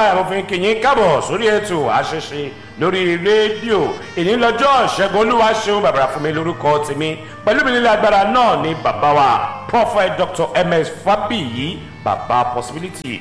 báyìí mo fi ń kíyìn kábọ̀ sórí ètò àṣeṣe lórí rédíò èyí lọ́jọ́ ṣẹ́gun olúwa ṣeun bàbá fún mi lórúkọ tèmi pẹ̀lú mi nílé agbára náà ní bàbá wa prophet dr ms fabiyi bàbá possibility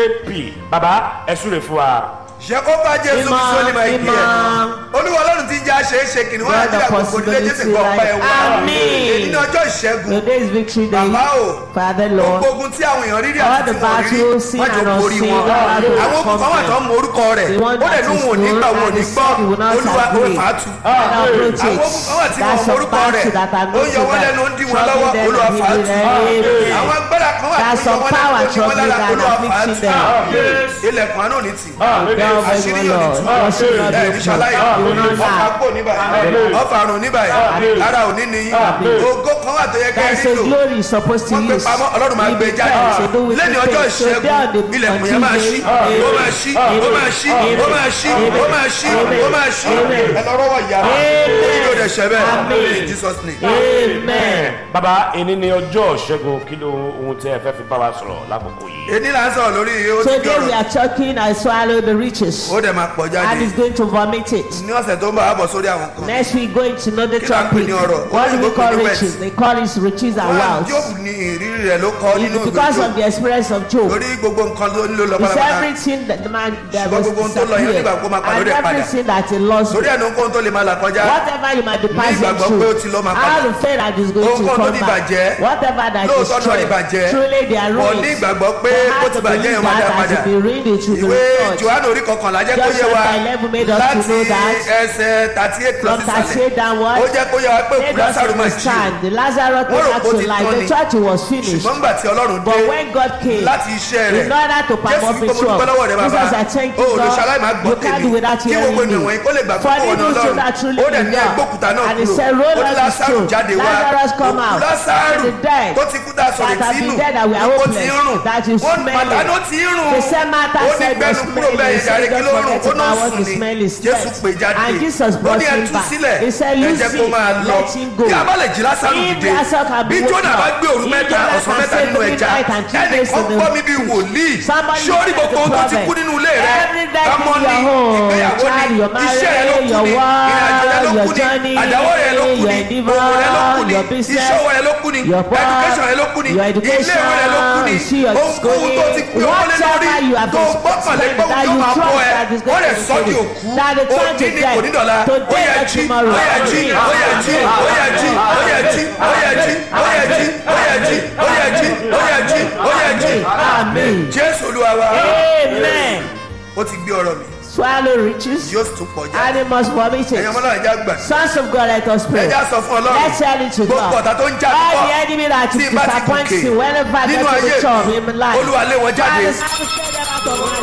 jp bàbá ẹ súre fún wa. Jehova Jésù Ìmọ̀, Kristo ní máa kí ẹ. ìmọ̀. Olúwa Ọlọ́run ti ń jẹ́ àṣeéṣe kìnìún God àti the àkókò nílé Jésù possibility kan ọ̀pá life. ẹ̀wọ̀n. Àmín. Èyí ní ọjọ́ ìṣẹ́gun. Today is victory day. Bàbá o. Father Lord. Gbogbo ogun tí àwọn èèyàn rírí All àti the tí wọ́n rí battles seen wọ́n jọ and borí unseen, wọn. Lord, I will Àwọn ogun kan wà tó ń mọ orúkọ rẹ̀. The one Ó lè that ní is òun ò ní known gbà òun ò and ní is gbọ́. said he will not Olúwa ó agree. fà á tu. And approach Àwọn it. ogun kan wà tí That's wọ́n mọ some orúkọ rẹ̀. battle that are Ó not yọ wọ́n lẹ́nu ó ń dí wọn lọ́wọ́. Troubling them Olúwa and fà á tu. hindering them. Àwọn agbára kan wà That's tó yọ some wọ́n power lẹ́nu ó ń dí wọn troubling lára. and Olúwa fà á afflicting tu. them. Ilẹ̀kùn àánú ò ní tì. Tell Àṣírí them, yóò ní Lord, tù. what should not Ẹ be ní ṣaláì. open. You will not Ọkà lack. kò ní báyìí. Ọfà àrùn ní báyìí. Ara ò ní níyìn. Ògo kan wà tó yẹ kẹ́ ẹ There's a nílò glory you're supposed to wọ́n gbé use. pamọ́ ọlọ́run máa We gbé depend, jáde so do with lẹ́ni the ọjọ́ faith. So ìṣẹ́gun there on the- ilẹ̀kùn on yẹn máa ṣí Tuesday, ó máa ṣí ó máa ṣí ó máa ṣí ó máa ṣí ó máa ṣí ẹ lọ rọ́wọ́ ìyá Amen. yóò dẹ̀ ṣẹ bẹ́ẹ̀ Amen. in Jesus name. Amen. bàbá èyí ni ọjọ́ ṣẹ́gun kí ló ohun tí ẹ fẹ́ fi bá wa sọ̀rọ̀ lákòókò yìí. èdè là ń sọ̀rọ̀ lórí ó ti bí Today we ọ̀rọ̀ are talking I swallow the riches ó dẹ̀ máa pọ̀ and jáde is going to vomit it. ní ọ̀sẹ̀ tó ń bọ̀ á bọ̀ sórí àwọn kan. Next we go into another Kí la ń pè topic. ní ọrọ̀? What do we Olóyìnbó call pè ní wealth. riches? They call it riches and Wọ́n wealth. Jóòbù ní ìrírí rẹ̀ ló kọ́ nínú It's ìwé because of Jóòbù the experience of Job. lórí gbogbo nǹkan tó nílò lọ It's pátápátá everything that the man that Ṣùgbọ́n was gbogbo ohun tó lọ yẹn disappeared nígbà kó máa padà and lórí ẹ̀ padà. everything that he lost. lórí ẹnu nǹkan tó lè máa là kọjá Whatever you might be Ní passing ìgbàgbọ́ pé ó ti lọ through, máa padà. how to fail that is going to Ohunkóhun tó come ti back. bàjẹ́, Whatever that is lóòótọ́ náà ní destroyed, bàjẹ́ truly they are wọ́n ruined. ní ìgbàgbọ́ pé They ó have ti to bàjẹ́ believe yẹn máa dá that padà as to be ruined it will be ìwé restored. johannu orí kọkànlá jẹ́ kó Just yé wa chapter 11 made us to láti know that ẹsẹ̀ thirty eight lọ from sísàlẹ̀ 38 downward, ó jẹ́ kó yé wa pé made òkú us lásàrò máa jí understand the Lazarus Wọ́n rò came back pé ó to ti life. tán The ni. church was finished. ṣùgbọ́n nígbà tí ọlọ́run But dé when God came, láti iṣẹ́ rẹ̀ in order to jésù perform wípé his mo dúpẹ́ lọ́wọ́ rẹ work, bàbá Jesus, I thank o you, ò lè ṣaláì máa God. gbọ́ You can't do tèmi without kí gbogbo hearing ènìyàn me. wọ̀nyí kó lè gbà For púpọ̀ the ọ̀nà people ọlọ́run that truly ó dẹ̀ ní believe ẹgbókúta náà And he kúrò said, roll ó ní up the lásàrù stone. jáde wá Lazarus come òkú out. lásàrù And the dead tó ti kú dá sọ̀rọ̀ that have sínú been dead that we are ó ti ń hopeless, rùn that is ó smelling. màtánù ti ń rùn The same Martha ó ní said gbẹnu was kúrò bẹ́ẹ̀ smelling. ìdarí He kí said, ló don't rùn forget ó náà about what sùn the ni smell is jésù death. pè jáde And Jesus ó brought ní him ẹtú back. sílẹ̀ He said, ẹ "Loose jẹ́ kó him, máa lọ let him go." bí a bá lè jí lásàrù If dìde Lazarus can be bí woken jónà bá up, gbé òru if mẹ́ta Jonah ọ̀sán can mẹ́ta stay nínú three ẹja nights and three ẹnì days kan in the- gbọ́ mi bí wòlíì Somebody sórí look at gbogbo ohun the tó ti prophet. kú nínú ilé rẹ Every day ọmọ in ni your home, ìgbéyàwó child, ni your iṣẹ́ rẹ ló marriage, kú your ni work, ìrìnàjò rẹ ló your kú ni journey, àdáwọ́ rẹ ló kú your ni endeavor, òwò rẹ ló kú ni your business, ìṣòwò rẹ ló kú ni your work, education rẹ ló kú ni your ilé education, ìwé rẹ ló kú ni you see your ohunkóhun tó ti pé owó lé lórí whatever you have tó gbọ́kànlé pé that yóò you máa trust bọ́ ẹ that is ó going lè to sọ di fulfill. òkú That the ó time ní to ní kò ní dọ̀la death, ó today yẹ not jí ó tomorrow. yẹ jí ó yẹ jí ó yẹ jí ó yẹ jí ó yẹ jí ó yẹ jí ó yẹ jí ó yẹ jí ó yẹ jí ó yẹ jí Amen. jésù olúwa wa Amen. ó ti gbé ọ̀rọ̀ mi Swallow riches, yóò tún pọ̀ jáde and it must vomit ẹ̀yin it. ọmọ náà ẹja gbà Sons of God, let us pray. ẹja sọ fún ọlọ́run Let's tell it to gbogbo God. ọ̀tá tó ń jà All púpọ̀ the enemy that tí is n bá ti disappointing gòkè whenever I get nínú to ayé the top in my mi life. olúwa lé wọn jáde Father, I will send them out of my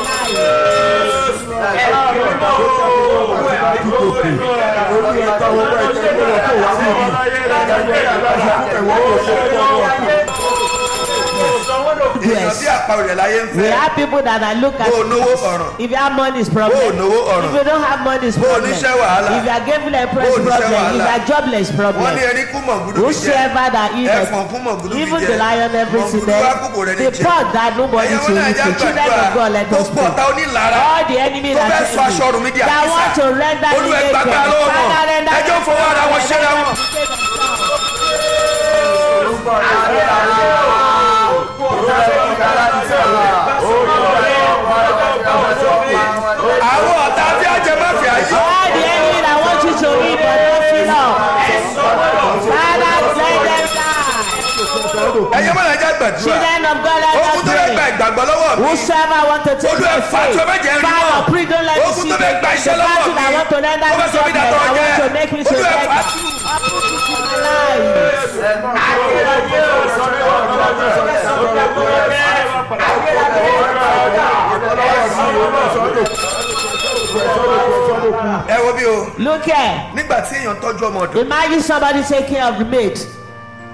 life. èèyàn Yes. bí àparò rẹ̀ láyé ń We fẹ́ have people that I look at. bó o náwó ọ̀ràn If you have money, it's bó o problem. náwó ọ̀ràn If you don't have money, it's Bó o problem. níṣẹ́ wàhálà. If you are given a Bó o press níṣẹ́ problem, if wàhálà. you are jobless, wọ́n problem. ní erí kú mọ̀gúdú fi jẹ́ Whosoever that eateth, ẹ̀fọn kú mọ̀gúdú fi even jẹ́ the lion, everything mọ̀gúdú wá there, kúkò rẹ̀ ní the jẹ́ pot that nobody ẹ̀yin to wọn náà eat, ẹja the children of God, let us gbogbo ọ̀tá pray. onílára All the enemy tó that fẹ́ is sọ aṣọ ọ̀run mi di that want àkísà to render me olú ẹ naked. gbàgbà lọ́wọ́ wọn Father, render ẹjọ́ me fọwọ́ ara wọn naked. ṣẹ́ra wọn. àwọn ọ̀tá tí a jẹ má fi àyè All the enemy that want you to eat but don't feel up. Father, let them die. ẹ̀yin wọn náà ẹja gbàdúrà Children of God, let ogun us tó fẹ́ gba pray. ìgbàgbọ́ lọ́wọ́ mi Whosoever want to take Olú ẹ my fà á tí o bá jẹ́ faith, rí Father, mọ́. pray, don't let me ogun see tó the fẹ́ gba iṣẹ́ the lọ́wọ́ battle mi that want to render ó me fẹ́ sọ mí jobless. dàtọ̀ I want jẹ́ to make me to olú ẹ beg. fà á tù. ẹ wo bí o Look here. nígbà tí èèyàn tọ́jú ọmọ ọ̀dọ̀ Imagine somebody taking care of the maid.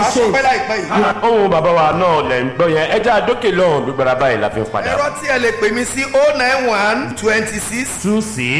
wàá sọ saved. pé láìpẹ́ yìí. ohun bàbá wa náà lẹ̀ ń gbọ́ yẹn ẹja àdókè lọ́hùn gbígbára báyìí la fi ń padà. ẹ̀rọ tí ẹ lè pè mí sí oh nine one twenty six two six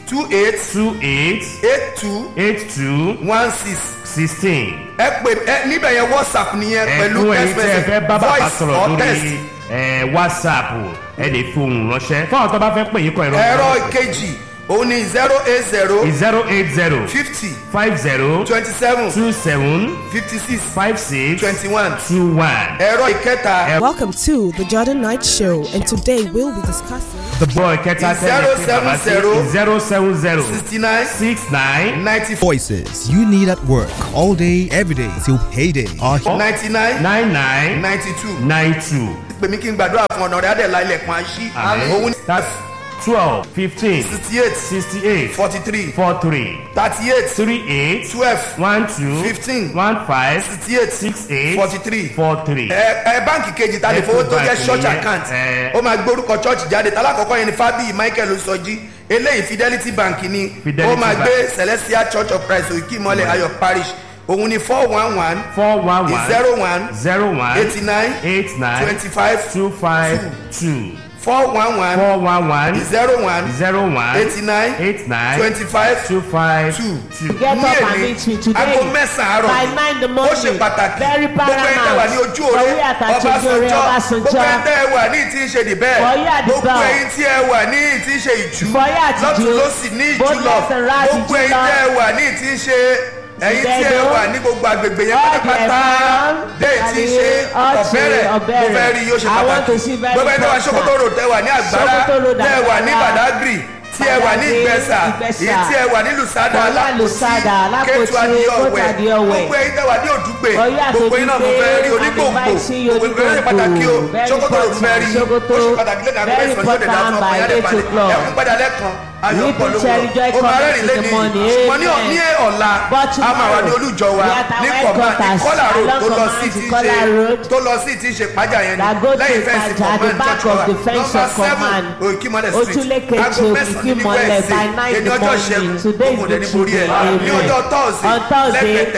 two eight two eight eight two eight two one six sixteen. ẹ pè ẹ níbẹ̀ yẹn whatsapp nìyẹn pẹ̀lú ẹ̀kún ẹ̀yin text tẹ́ ẹ fẹ́ message bá bàbá voice sọ̀rọ̀ or text. lórí ẹ̀, whatsapp ẹ lè fi ohùn ránṣẹ́ fún àwọn tó bá fẹ́ pè yín kọ ẹ̀rọ ẹ̀rọ ìkejì òun ni zero eight zero zero eight zero fifty five zero twenty seven two seven fifty six five six twenty one two one. ẹ̀rọ ìkẹta Welcome to the Jordan Night Show, and today we'll be discussing. the boy kẹta Zero seven zero zero seven zero sixty nine six nine ninety four Voices you need at work all day, every day till payday are here. ninety nine nine nine ninety two nine two. pèmí kí n gbàdúrà fún ọ̀nà rẹ̀ adẹ̀lá ilẹ̀kùn àṣì òun ni that's twelve fifteen sixty eight sixty eight forty three four three thirty eight three eight twelve one two Fifteen. one five sixty eight six eight forty three four three. ẹ ẹ báǹkì kejì ta lè fowó tó jẹ Ecobank church nìyẹn, account ẹ. ó máa gbórúkọ church jáde talákọ̀ọ́kọ́ yẹn ni fábíyì michael sọjí eléyìí fidelity bank ni Fidelity ó máa Bank. gbé celestial church of christ òkè ìmọ̀lẹ̀ ayọ̀ parish òun ni four one one four one one zero one zero one eighty nine eight nine twenty five two five two four one one four one one zero one zero one eighty nine eight nine twenty five two five two two. Get ní up and èmi meet me today aago mẹ́sàn-án by àárọ̀ nine the ó morning. ṣe pàtàkì Very gbogbo ẹni tẹ́ wà ní ojú òre For we at Achieve Ore, ọbásanjọ́ Ọbásanjọ́. gbogbo ẹni tẹ́ wà ní ìtí ń ṣe dìbẹ́ For you at the gbogbo bell. ẹyin tí ẹ wà ní ìtí ń ṣe ìjú For you at the lọ́tún Jew. lọ́sì ní Both ìjú lọ left and right, gbogbo ìjú ẹyin lọ. tẹ́ wà ní ìtí ń ṣe ẹyin tí ẹ Ìdẹ̀dọ̀. wà ní gbogbo agbègbè yẹn All the pátápátá ẹ̀fọn, dé ìtí ń ṣe àní, ọ̀bẹ̀rẹ̀ ọ̀bẹ̀rẹ̀. mo fẹ́ rí yóò ṣe I want pàtàkì to see very gbogbo ẹni tẹ́ wà important. sokoto road tẹ́ wà ní àgbára Sokoto road, tẹ́ wà ní Àgbàrá. badagry tí ẹ wà ní Badagry, ìgbẹ́sà Ìgbẹ́sà. èyí tí ẹ wà ní lùsádà Bọ́lá Lùsádà, Alápòtí, kétu adìyọ̀wẹ̀ Kóòtù Adìyọ̀wẹ̀. gbogbo ẹyin tẹ́ wà ní òdùgbè Ọ̀yọ́ àti gbogbo iná mo fẹ́ rí Òdùgbè, onígbòǹgbò I'm inviting you, gbogbo ìgbẹ́ ṣe pàtàkì o Very sokoto road fẹ́ rí Sokoto, ó ṣe pàtàkì lẹ́nu àgbẹ̀ very ìsọ̀rọ̀ yóò dé dáa fún important ọkọ̀ by yára eight balẹ̀ o'clock. ẹkún padà lẹ́kan ayọ̀ Weeping pọ̀ lówó shall rejoice ó máa cometh rẹ́rìn in the lẹ́ni morning. ṣùgbọ́n ní Amen. ní ọ̀la But a máa wà ní tomorrow, olújọ wa we are at our ní kọ̀ọ̀mà ní headquarters kọ́là road along tó lọ Command sí to ti Kola ṣe Road. tó lọ sí ti ṣe pájà yẹn That go ni to lẹ́yìn fẹ́ǹsì Ìpàjà, at the command back church of wa the fence number of seven command. òkìmọ̀lẹ̀ street Ojúlékejì aago mẹ́sàn-án ní Òkìkímọ̀lẹ̀ wẹ́ẹ̀sì by nine in èdè the ọjọ́ morning. ṣẹ́gun Today is òmùdẹ̀ ní the borí ẹ̀ Tuesday. ní ọjọ́ tọ́ọ̀sì On Thursday, lẹ́gbẹ̀ẹ́